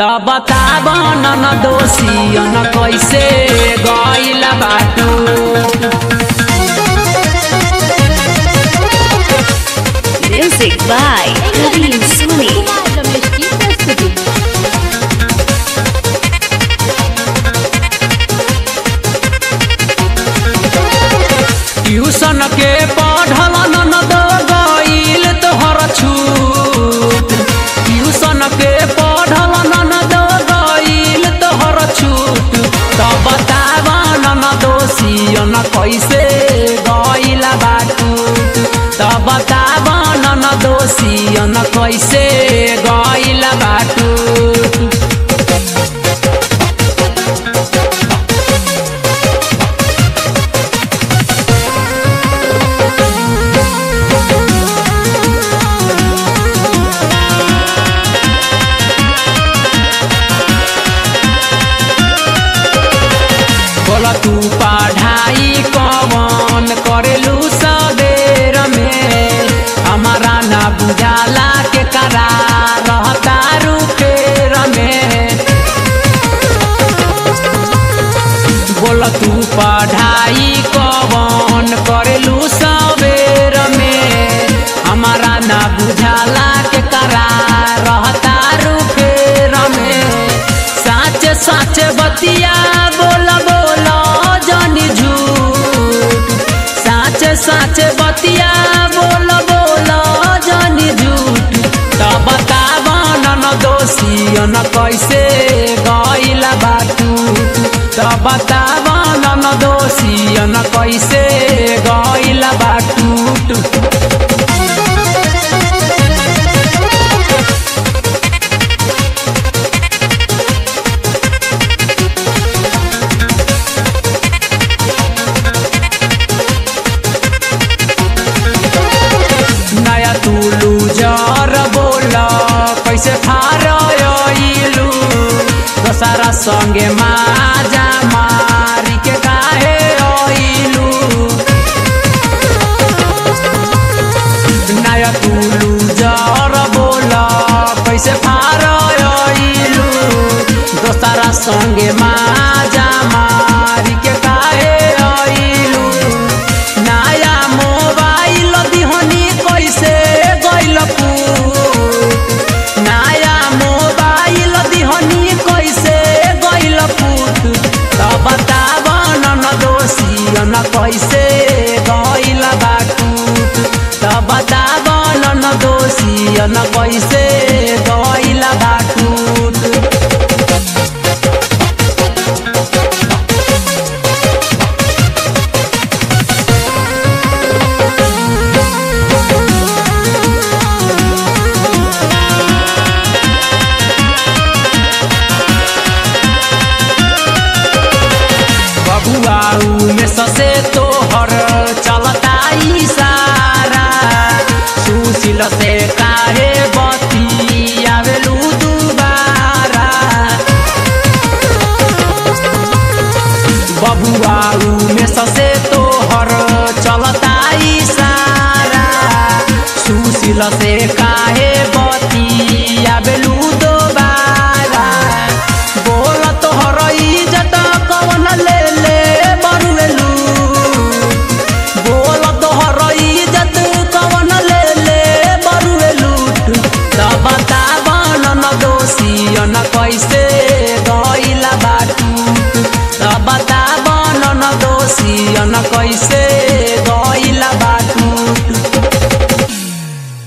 त बताब न दोषियन कैसे गइल बाटू Music by Karim Suni. Kumar Ramesh की प्रस्तुति ट्यूशन के पढ़ल न दो गइल तोहर छूट ट्यूशन के पढ़ल न दो गइल तोहर छूट त बताब न दोषियन कैसे गइल बाटू त बताब न दोषियन कैसे गइल बाटू बोल तू पढ़ाई कवन करेलू सबेर में हमारा ना बुझाला के करा रहता रुखेर में बोल तू पढ़ाई कवन करेलू सबेर में हमारा ना बुझाला के करा रहता रुखेर में साच साच बतिया बोल बोल जनी झूठ साच साच बतिया बोल बोल जनी झूठ त बताब न दोषियन कैसे गइल बाटू त बताब न दोषियन कैसे गइल बाटू नया तुलू जर बोल कैसे फारलू दशहरा संगे माजा मारी के काहे अइलू नया तुलू जर बोल कैसे फारलू दशहरा संगे माजा मारी के काहे अइलू नया मोबाइल दिहनी कैसे गइल फूट नया मोबाइल दिहनी कैसे गइल फूट त बताब न दोषियन कैसे गइल बाटूट त बताब न दोषियन कैसे गइल बाटूट बबुआऊ में ससे तोहर चलता इशारा सुशील से काहे बती आवेलू दुबारा बबुआऊ में ससे तोहर चलता इशारा सुशील से काहे बती आवेलू दोबारा बोल तोहर इज्जत कवन ले ले बरुएलू बोल तोहर इज्जत कवन ले ले बरुएलू त बताब न दोषियन कैसे गइल बाटू त बताब न दोषियन कैसे